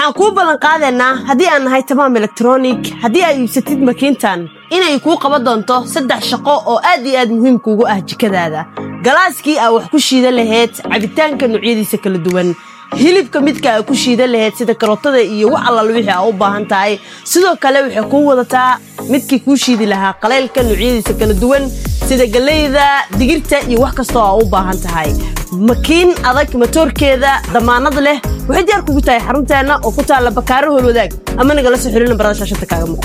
waxaan kuu ballan qaadaynaa haddii aan nahay tamaam elektronik haddii aad iibsatid makiintan inay kuu qaban doonto saddex shaqo oo aad iyo aad muhiimkuugu ah jikadaada galaaskii aa wax ku shiidan lahayd cabitaanka noocyadiisa kala duwan hilibka midka aa ku shiidan lahayd sida karootada iyo wax allal wixii aa u baahan tahay sidoo kale waxay kuu wadataa midkii kuu shiidi lahaa qaleylka noocyadiisa kala duwan sida galeyda digirta iyo wax kastoo aa u baahan tahay makiin adag matoorkeeda damaanad leh waxay diyaar kugu tahay xarunteenna oo ku taalla bakaaro holwadaag ama nagala soo xiriirna barada shaashada kaaga muuqda